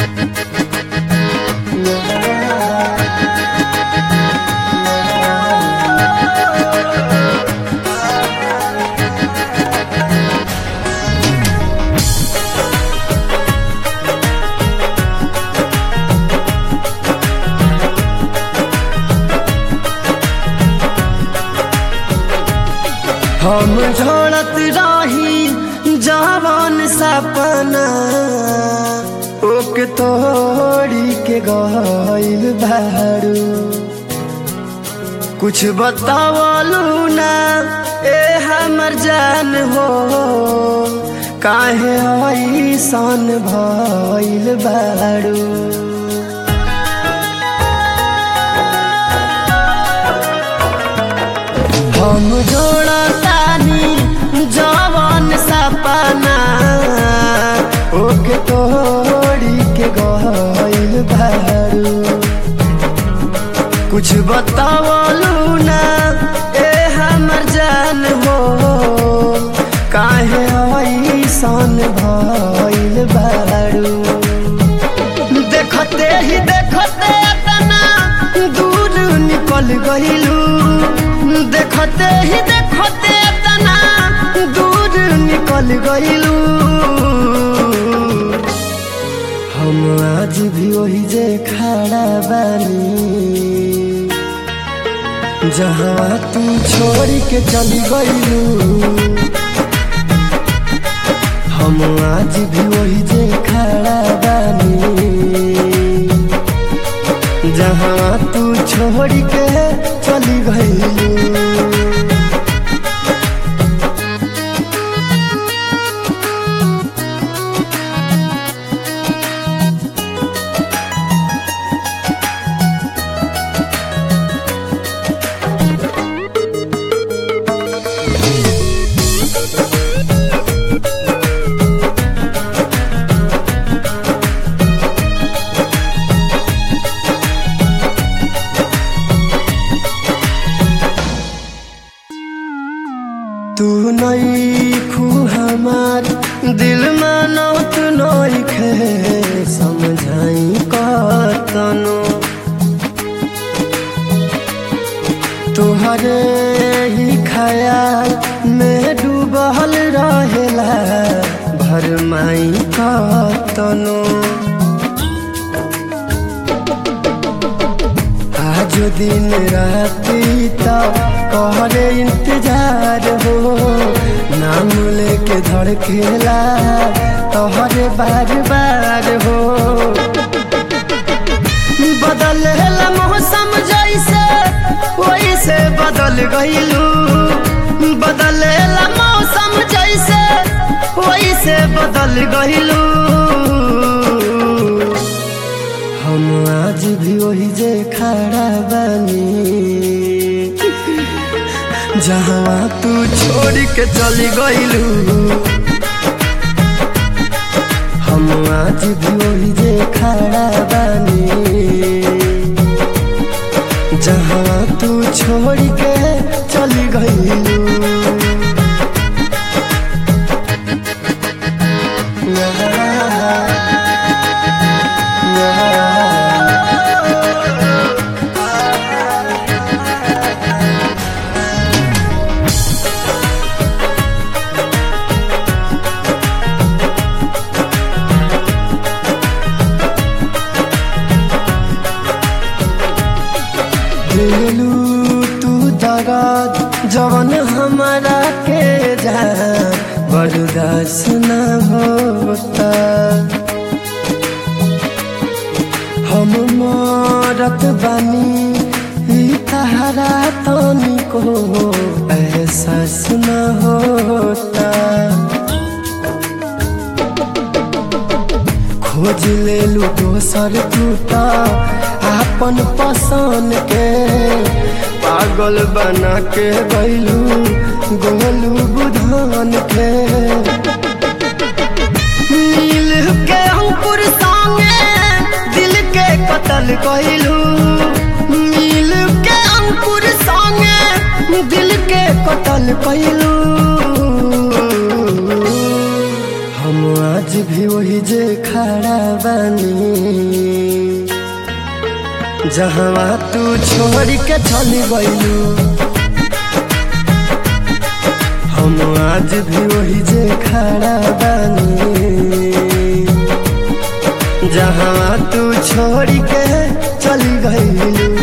हम झोड़त रही जवान सपना ओके तोड़ी के गइल बारू कुछ बतावलू ना ए हमर जान हो काहे ऐसन भइल बारू हम जोड़तानी जवान सपना ओके तोड़ी के गइल बारू कुछ बतावलू ना ए हमर जान हो काहे ऐसन भइल बारू देखते ही देखते अतना दूर निकल गइलू देखते ही देखते अतना दूर निकल गइलू हम आज भी वही जे खड़ा बानी जहाँ तू छोड़ के चली गइलू हम आज भी वही जे खड़ा बानी जहाँ तू छोड़ के चली गइलू तू नई खू हमार दिल मानो तू नई खे समझाई कतनो तुहरे ही ख्याल में डूबल रहेला भर माई कतनो आज दिन राती तो कहरे इंतजार हो नाम लेके धड़केला तोहरे बार बार हो बदलेला मौसम जैसे वैसे बदल गइलू बदलेला मौसम जैसे वैसे बदल गइलू हम आज भी वही जे खड़ा बानी जहाँ तू छोड़ के चली गइलू हम आज भी वही जे खड़ा बानी जहाँ तू छोड़ के चली गइलू दिलू तू दराद जवन हमारा के जा बर्दाश्त न होता हम मरत बानी ई तहरा तनी को एहसास न होता खोज ले लू दोसर टूटा आपन पसंद के पागल बना के गैलू गोलू बुधान के नील के अंकुर संगे दिल के कतल गैलू नील के अंकुर संगे दिल के कतल कैलू हम आज भी वही जे खड़ा बानी जहवा तू छोड़ के चली गईलू हम आज भी वही जे खड़ा बानी जहाँ तू छोड़ के चली गईलू